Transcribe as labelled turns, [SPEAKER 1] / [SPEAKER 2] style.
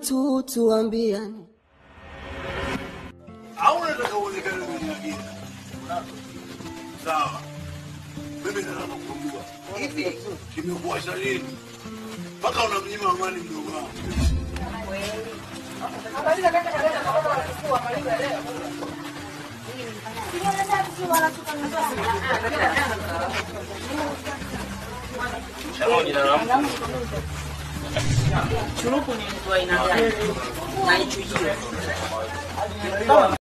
[SPEAKER 1] tu tuambiane.
[SPEAKER 2] au unataka uonekane kwenye agenda? Sawa, mimi nataka kujua hivi kimekuwasha lini mpaka unamnyima amani mdogo wangu?
[SPEAKER 3] Churuku ni mtu wa aina gani? Na ichujio.